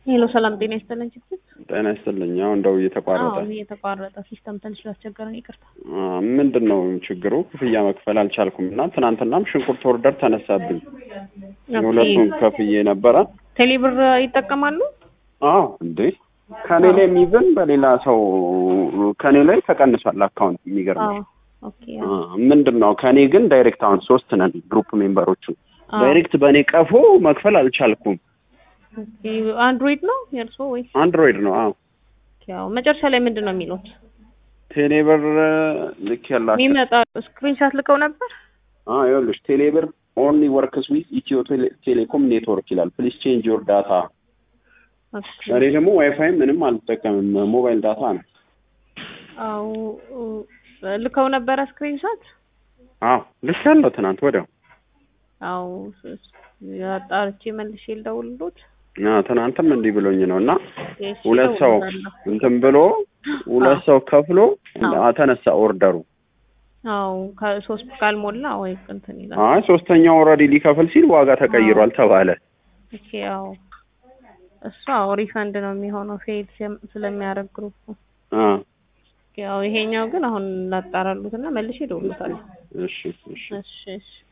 ሄሎ ሰላም ጤና ይስጥልኝ። ችግር ጤና ይስጥልኝ። አሁን እንደው እየተቋረጠ አዎ የተቋረጠ ሲስተም ትንሽ ስላስቸገረን ይቅርታ። ምንድን ነው ችግሩ? ክፍያ መክፈል አልቻልኩም እና ትናንትናም ሽንኩርት ኦርደር ተነሳብኝ። የሁለቱን ከፍዬ ነበረ። ቴሌብር ይጠቀማሉ? አዎ እንዴ ከኔ ላይ የሚብን በሌላ ሰው ከኔ ላይ ተቀንሷል አካውንት። የሚገርም አዎ ኦኬ ምንድን ነው ከኔ ግን ዳይሬክት አሁን ሶስት ነን ግሩፕ ሜምበሮቹ ዳይሬክት በእኔ ቀፎ መክፈል አልቻልኩም። ኦኬ አንድሮይድ ነው የእርሶ ወይስ? አንድሮይድ ነው። አዎ ያው መጨረሻ ላይ ምንድን ነው የሚሉት? ቴሌብር ልክ ያላቸው የሚመጣ ስክሪንሻት ልከው ነበር። አዎ ይኸውልሽ ቴሌብር ኦንሊ ወርክስ ዊዝ ኢትዮ ቴሌኮም ኔትወርክ ይላል። ፕሊዝ ቼንጅ ዮር ዳታ። እኔ ደግሞ ዋይፋይ ምንም አልጠቀምም ሞባይል ዳታ ነው። አዎ ልከው ነበረ ስክሪንሻት። አዎ ልክ ያለው ትናንት ወዲያው። አዎ አጣርቼ መልሼ ልደውልሎት። አዎ ትናንትም እንዲህ ብሎኝ ነው እና እሺ፣ ሁለት ሰው እደውልልሃለሁ። እንትን ብሎ ሁለት ሰው ከፍሎ ተነሳ ኦርደሩ። አዎ ከሶስት ካልሞላ ወይ እንትን ይላል። አይ ሶስተኛው ኦልሬዲ ሊከፍል ሲል ዋጋ ተቀይሯል ተባለ። ኦኬ ያው እሱ አዎ ሪፈንድ ነው የሚሆነው ፌድ ስለሚያደርግ ግሩፕ አ ያው ይሄኛው ግን አሁን ላጣራሉትና መልሼ እደውልልዎታለሁ። እሺ እሺ እሺ እሺ